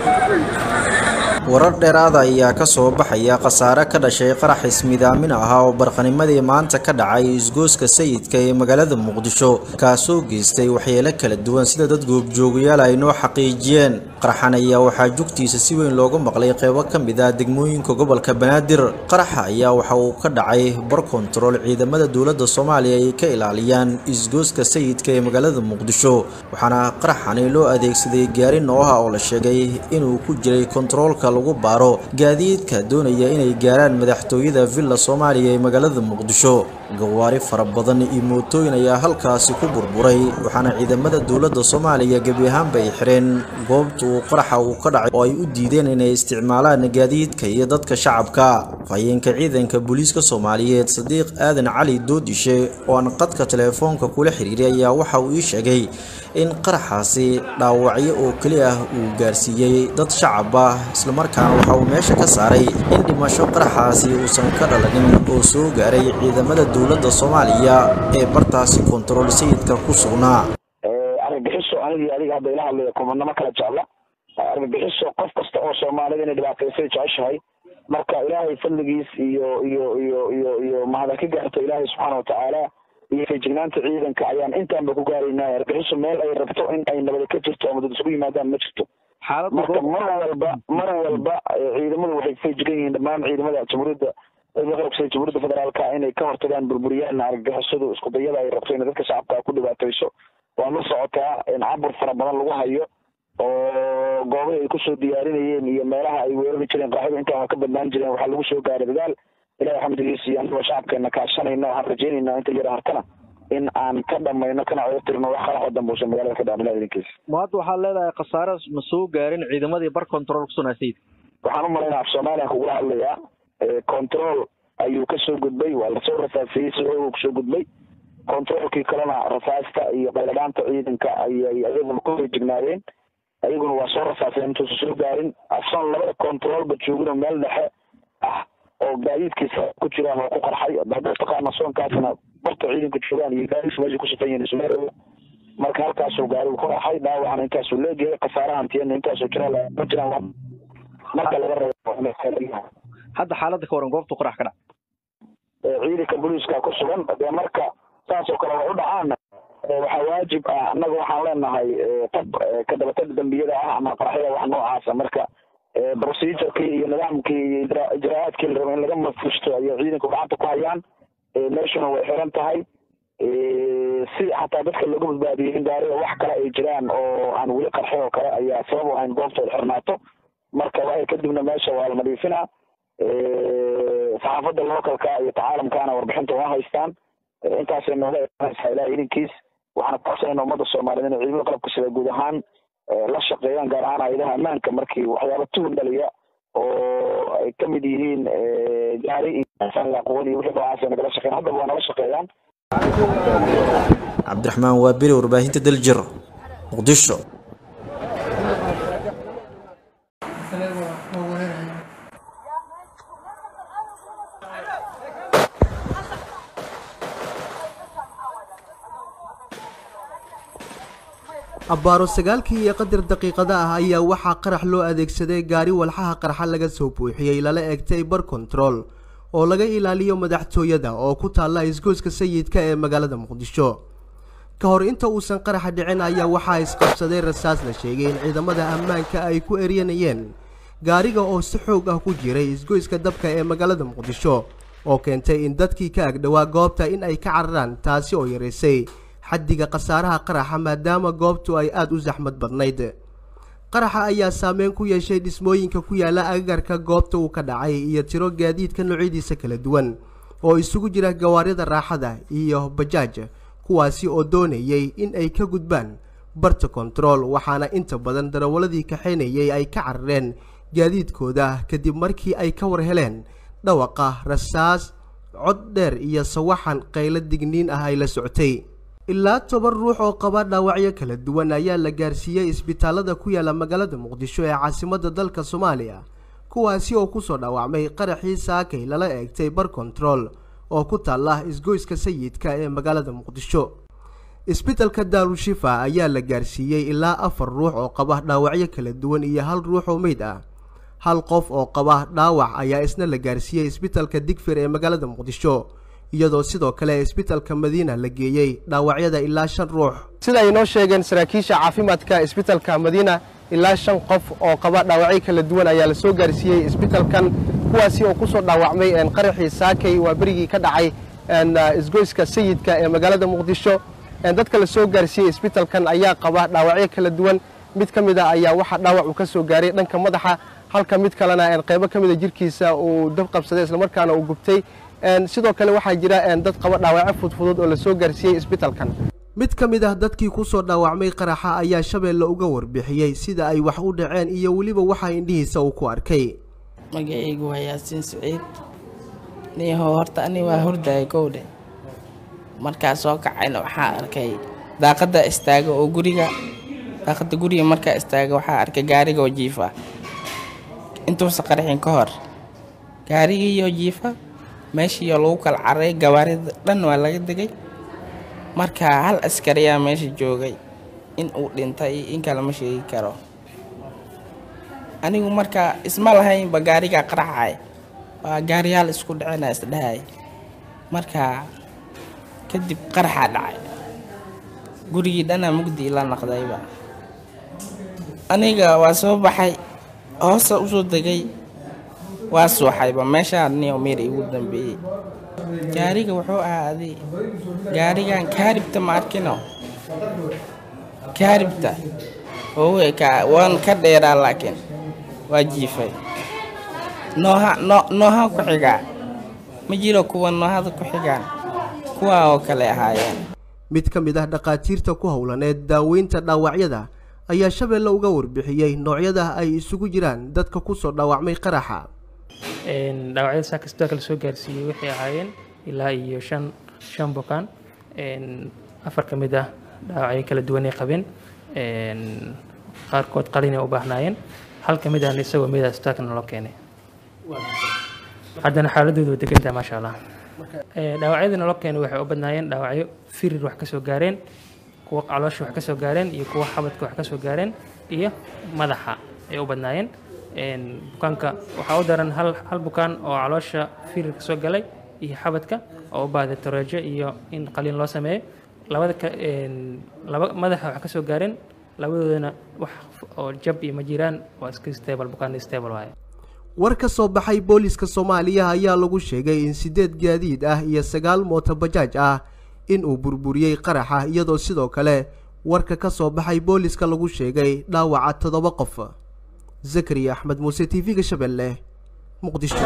warar dheeraada ayaa ka soo baxaya khasaare ka dhashay qarax ismidaamin ah oo barqanimadii maanta ka dhacay isgooska sayidka ee magaalada muqdisho kaasoo geystay waxyeelo kala duwan sida dad goobjoogayaal ay noo xaqiijiyeen qaraxan ayaa waxaa jugtiisa si weyn looga maqlay qeybo ka mid ah degmooyinka gobolka banaadir qaraxa ayaa waxa uu ka dhacay bar kontarool ciidamada dowladda soomaaliya ay ka ilaaliyaan isgooska sayidka ee magaalada muqdisho waxaana qaraxani loo adeegsaday gaari nooha oo la sheegay inuu ku jiray kontaroolka lagu baaro gaadiidka doonaya inay gaaraan madaxtooyada villa soomaaliya ee magaalada muqdisho gawaari fara badan iyo mootooyin ayaa halkaasi ku burburay waxaana ciidamada dowladda soomaaliya gebi ahaanba ay xireen goobta uu qaraxa uu ka dhacay oo ay u diideen inay isticmaalaan gaadiidka iyo dadka shacabka fayeenka ciidanka booliiska soomaaliyeed sadiiq aadan cali doodishe oo aan qadka teleefoonka kula xiriiray ayaa waxa uu ii sheegay in qaraxaasi dhaawacyo oo keli ah uu gaarsiiyey dad shacab ah islamarkaana waxa uu meesha ka saaray in dhimasho qaraxaasi uusan ka dhalanin oo soo gaaray ciidamada dowladda soomaaliya ee bartaasi kontarool sayidka ku sugnaa argagixiso anigii adiga hadda ila hadlaya kumanamo kala jecla argagixiso qof kasta oo soomaalida inay dhibaataysay jeceshahay marka ilaahay fadligiis iyo iyo iyo iyo iyo mahada ka gaarto ilaahay subxaana watacaala iyo feejignaanta ciidanka ayaan intaanba ku gaaraynaa argagixiso meel ay rabto in ay nabada ka jirto ama dad isugu yimaadaan ma jirto marka mar walba mar walba ciidamadu waxay feejigan yihiin dhammaan ciidamada jamhuuriyadda qarabsada jamhuuriyadda federaalka inay ka hortagaan burburiyaan argagixisadu iskudayada ay rabto inay dadka shacabka ku dhibaatayso waa la socotaa in cabur fara badan lagu hayo oo goobahi ay kusoo diyaarinayeen iyo meelaha ay weerari jireen qaraxyadu intaan waa ka badnaan jireen waxaa lagu soo gaaray dadaal ilahi xamdigiisa iyo anagoo shacabkeena kaashanayna waxaan rajeynayna inta yara hartana in aan ka dhamayno kana oga tirno wax qarax oo dambe uusan magaalada ka dhaamin idinkiisa ma hadda waxaad leedahay khasaare ma soo gaarin ciidamadii bar control kusugnaa sayid waxaan u malaynaa af soomaaliya kugula hadlayaa control ayuu kasoo gudbay waa lasoo rasaasiyey si oogu kusoo gudbay controolkii kalena rasaasta iyo qayladhaanta ciidanka ayay ayaguna ku feejignaadeen ayaguna waa soo rasaaseen intuusa soo gaarin asoon labada controolba joogino meel dhexe ah oo gaadiidkiisa ku jiraan oo ku qarxay hadda taqaana soonkaasna barta ciidanka joogaan iyo gaadiidka meesha ku safan yihiin ismeerow marka halkaasuu gaarigu ku qarxay dhaawacna intaasuu leegyahay khasaarahan tiyana intaasuu jira ma jiraan marka laga rabo hadda xaaladda ka waran goobtu qarax ka dhac ciidanka booliiska ku sugan dee marka saas oo kale way u dhacaana waxaa waajib ah annaga waxaan leenahay tab ka dabatag dambiyada ah ama qaraxyada wax noocaasa marka procedurkii iyo nidaamkii iyo ijraa'aadkii la rabo in laga mafushto ayay ciidanku gacanta ku hayaan meeshuna way xiran tahay si xataa dadka looga badbaadiyay in gaariga wax kale ay jiraan oo aan weli qarxin oo kale ayaa sabab u ahayn goobta ay xirnaato marka waxay kadibna meesha waa la nadiifinaa saxaafadda localka iyo tacaalamkana warbixinta waa haystaan intaasay nooga imanaysaa ilaah idinkiis waxaana kuxsanayna ummadda soomaaliyeed inay ciidamada qalabka sida guud ahaan la shaqeeyaan gaar ahaan hayadaha ammaanka markii waxyaaba tuhun dhaliya oo ay ka mid yihiin gaari iyo quwad iyo wixii noocaas ay nagala shaqeeyaan haddaba waa nala shaqeeyaan cabdiraxmaan waa beri warbaahinta daljir muqdisho abbaaro sagaalkii iyo qadar daqiiqada ah ayaa waxaa qarax loo adeegsaday gaari walxaha qarxa laga soo buuxiyey lala egtay bar control oo laga ilaaliyo madaxtooyada oo ku taalla isgooska sayidka ee magaalada muqdisho ka hor inta uusan qaraxa dhicin ayaa waxaa isqabsaday rasaas la sheegay in ciidamada ammaanka ay ku eryanayeen gaariga oo si xoog ah ku jiray isgoyska dabka ee magaalada muqdisho oo keentay in dadkii ka agdhowaa goobta in ay ka cararaan taasi oo yaraysay xaddiga khasaaraha qaraxa maadaama goobtu ay aada u saxmad badnayd qaraxa ayaa saameyn ku yeeshay dhismooyinka ku yaala agagarka goobta uu ka dhacay iyo tiro gaadiidka noocyadiisa kala duwan oo isugu jira gawaarida raaxada iyo bajaaj kuwaasi oo doonayay in ay ka gudbaan barta kontarool waxaana inta badan darawaladii kaxaynayay ay ka carareen gaadiidkooda kadib markii ay ka war heleen dhawaqa rasaas cod dheer iyo sawaxan qaylo digniin ah ay la socotay ilaa toban ruux oo qaba dhaawacyo kala duwan ayaa la gaarsiiyey isbitaalada ku yaala magaalada muqdisho ee caasimadda dalka soomaaliya kuwaasi oo kusoo dhaawacmay qaraxii saakay lala eegtay bar control oo ku taalla isgoyska sayidka ee magaalada muqdisho isbitalka daarushifa ayaa la gaarsiiyey ilaa afar ruux oo qaba dhaawacyo kala duwan iyo hal ruux oo meyd ah hal qof oo qaba dhaawac ayaa isna la gaarsiiyey isbitalka digfir ee magaalada muqdisho iyadoo sidoo kale isbitalka madiina la geeyey dhaawacyada ilaa shan ruux sida ay noo sheegeen saraakiisha caafimaadka isbitalka madiina ilaa shan qof oo qaba dhaawacyo kala duwan ayaa la soo gaarsiiyey isbitalkan kuwaasi oo ku soo dhaawacmay qaraxii saakay waa berigii ka dhacay isgoyska sayidka ee magaalada muqdisho dadka la soo gaarsiiyey isbitalkan ayaa qaba dhaawacyo kala duwan mid ka mid a ayaa waxaa dhaawac uu ka soo gaaray dhanka madaxa halka mid kalena qaybo ka mida jirkiisa uu dab qabsaday islamarkaana uu gubtay sidoo kale waxaa jira dad qaba dhaawacyo fudfudud oo la soo gaarsiiyey isbitalkan mid ka mid ah dadkii ku soo dhaawacmay qaraxa ayaa shabeelle uga warbixiyey sida ay wax u dhaceen iyo weliba waxaa indhihiisa uu ku arkay magacaygu waa yaasiin saciid niyaho horta ani waa hurdaya kowdhe markaa soo kacayna waxaa arkay daaqadda istaaga oo guriga daaqadda guriga markaa istaaga waxaa arkay gaarigoo jiifa intuusa qarxin ka hor gaarigiiyo jiifa meeshiiyo lagu kala caray gawaarida dhan waa laga degay marka hal askariyaa meesha joogay in uu dhintay in kale ma sheegi karo anigu marka isma lahaynba gaarigaa qaraxay waa gaariyaal isku dhacena isdhahay marka kadib qaraxaa dhacay gurigii dhanaa mugdi ila naqdayba aniga waa soo baxay hoosa usoo degay waa suuxayba meeshaa niyo meer igu dambeeyey gaariga wuxuu ahaaday gaarigan kaaribta ma arkino kaaribta owe ka waan ka dheeraa laakiin waa jiifay nooha no nooha ku xigaa ma jiro kuwa noohada ku xigaan kuwaa oo kale ahaayeen mid ka mid ah dhakhaatiirta ku howlaneed daaweynta dhaawacyada ayaa shabeelle uga warbixiyey noocyada ay isugu jiraan dadka ku soo dhaawacmay qaraxa dhaawacyada saaka isbitaalka lasoo gaarsiiyey waxay ahaayeen ilaa iyo shan shan bukaan afar ka mid ah dhaawacyo kala duwanay qabeen qaarkood qalinay u baahnaayeen hal ka mid ahna isagoo meeda isbitaalkana loo keenay haddana xaaladoodu waa degan tahay maasha allah dhaawacyadana loo keenay waxay u badnaayeen dhaawacyo firir wax ka soo gaareen kuwa caloosha wax ka soo gaareen iyo kuwa xabadka wax ka soo gaareen iyo madaxa ay u badnaayeen bukaanka waxaa u daran hal hal bukaan oo caloosha firir ka soo galay iyo xabadka oo u baahday toreejo iyo in qaliin loo sameeyo labada ka laba madaxa wax ka soo gaareen labadoodana wax oo jab iyo ma jiraan waa iska stable bukaan stable waaye war ka soo baxay booliska soomaaliya ayaa lagu sheegay in siddeed gaadiid ah iyo sagaal mooto bajaaj ah in uu burburiyey qaraxa iyadoo sidoo kale warka ka soo baxay booliska lagu sheegay dhaawaca toddoba qof zakariya axmed muuse t v-ga shabeelle muqdisho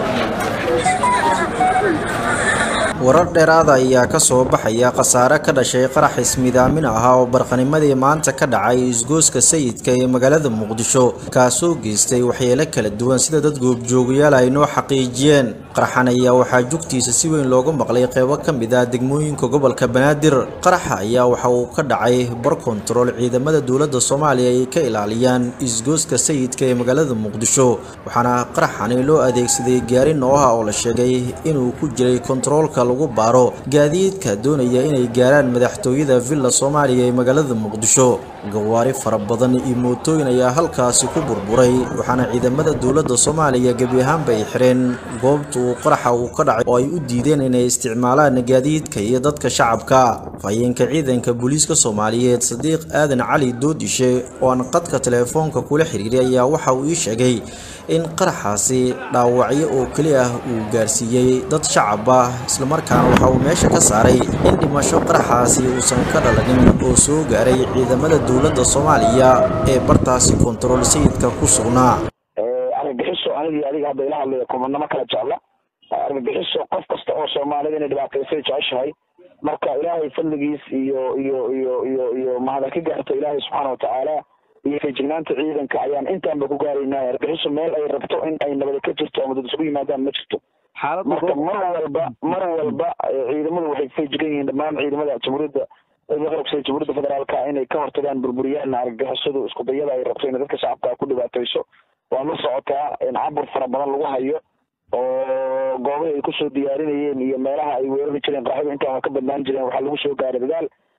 warar dheeraada ayaa ka soo baxaya khasaare ka dhashay qarax ismidaamin ahaa oo barqanimadii maanta ka dhacay isgooska sayidka ee magaalada muqdisho kaasoo geystay waxyeelo kala duwan sida dad goobjoogayaal ay noo xaqiijiyeen qaraxan ayaa waxaa jugtiisa si weyn loogu maqlay qeybo ka mid ah degmooyinka gobolka banaadir qaraxa ayaa waxa uu ka dhacay bar kontarool ciidamada dowladda soomaaliya ay ka ilaaliyaan isgooska sayidka ee magaalada muqdisho waxaana qaraxani loo adeegsaday gaari nooha oo la sheegay inuu ku jiray kontaroolka lagu baaro gaadiidka doonaya inay gaaraan madaxtooyada villa soomaaliya ee magaalada muqdisho gawaari fara badan iyo mootooyin ayaa halkaasi ku burburay waxaana ciidamada dowladda soomaaliya gebi ahaanba ay xireen goobta uu qaraxa uu ka dhacay oo ay u diideen inay isticmaalaan gaadiidka iyo dadka shacabka fayeenka ciidanka booliiska soomaaliyeed sadiiq aadan cali doodishe oo aan qadka teleefoonka kula xiriiray ayaa waxa uu ii sheegay in qaraxaasi dhaawacyo oo keli ah uu gaarsiiyey dad shacab ah islamarkaana waxa uu meesha ka saaray in dhimasho qaraxaasi uusan ka dhalanin oo soo gaaray ciidamada dowladda soomaaliya ee bartaasi kontarool sayidka ku sugnaa argagixiso anigii adiga hadda ila hadlaya kumanamo kala jecla argagixiso qof kasta oo soomaalida inay dhibaataysay jeceshahay marka ilaahay fadligiis iyo iyo iyo iyo iyo mahada ka gaarto ilaahay subxaana watacaala iyo feejignaanta ciidanka ayaan intaanba ku gaaraynaa argagixiso meel ay rabto in ay nabada ka jirto ama dad isugu yimaadaan ma jirto marka mar walba mar walba ciidamadu waxay feejigan yihiin dhammaan ciidamada jamhuuriyadda qarabsada jamhuuriyadda federaalka inay ka hortagaan burburiyaan argagixisadu isku dayada ay rabto inay dadka shacabka ku dhibaatayso waa la socotaa in cabur fara badan lagu hayo oo goobahi ay kusoo diyaarinayeen iyo meelaha ay weerari jireen qaraxyadu intaan waa ka badnaan jireen waxaa lagu soo gaaray dadaal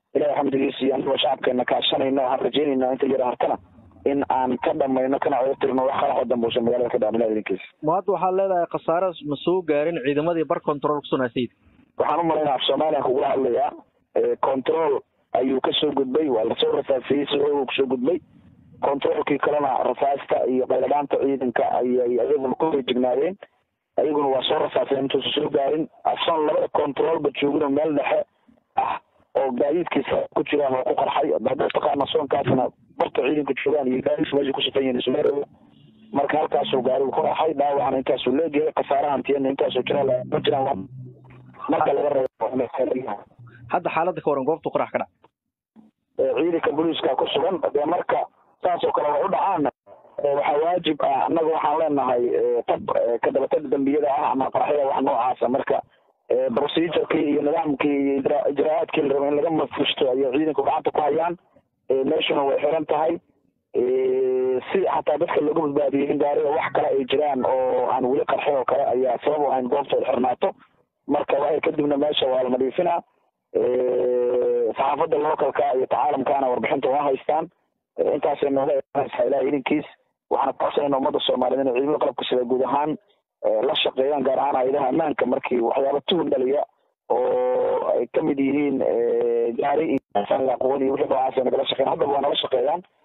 ilahay xamdigiisa iyo anigoo shacabkeena kaashanayna waxaan rajeynayna inta yara hartana in aan ka dhamayno kana oga tirno wax qaraxoo dambe uusan magaalada ka dhaamin idinkiisa ma hadda waxaad leedahay khasaare ma soo gaarin ciidamadii bar control kusugnaa sayid waxaan u malaynaa af soomaaliya kugula hadlayaa control ayuu kasoo gudbay waa lasoo rasaasiyey si xoog kusoo gudbay controlkii kalena rasaasta iyo qayladhaanta ciidanka ayay ayaguna ku jignaadeen ayaguna waa soo rasaaseen intuusa soo gaarin asoon labada controlba joogino meel dhexe ah oo gaadiidkiisa ku jiraan oo ku qarxay hadda taqaana soonkaasna barta ciidanka joogaan iyo gaadiidka meesha ku safan yihiin isuma marka halkaasuu gaarigu ku qarxay dhaawacna intaasuu leegyahay khasaaraha hantiyana intaasuu jira ma jiraan marka laga reebo hadda xaaladda ka waran goobtu qarax ka dhac ciidanka booliiska ku sugan dee marka saas oo kale way u dhacaan waxaa waajib ah annaga waxaan leenahay tab ka dabatag dambiyada ah ama qaraxyada wax noocaasa marka procedurkii iyo nidaamkii iyo ijraa'aadkii la rabo in laga mafushto ayay ciidanku gacanta ku hayaan meeshuna way xiran tahay si xataa dadka looga badbaadiyey in gaariga wax kale ay jiraan oo aan weli qarxin oo kale ayaa sabab u ahayn goobta ay xirnaato marka waxay kadibna meesha waa la nadiifinaa saxaafadda localka iyo tacaalamkaana warbixinta waa haystaan intaasay nooga eeanaysaa ilaah idinkiis waxaana kuxsanayna ummadda soomaaliyeed inay ciidamada qalabka sida guud ahaan la shaqeeyaan gaar ahaan hayadaha ammaanka markii waxyaaba tuhun dhaliya oo ay kamid yihiin gaari iyo aqoon iyo wixii noocaas ay nagala shaqeyan haddaba waa nala shaqeeyaan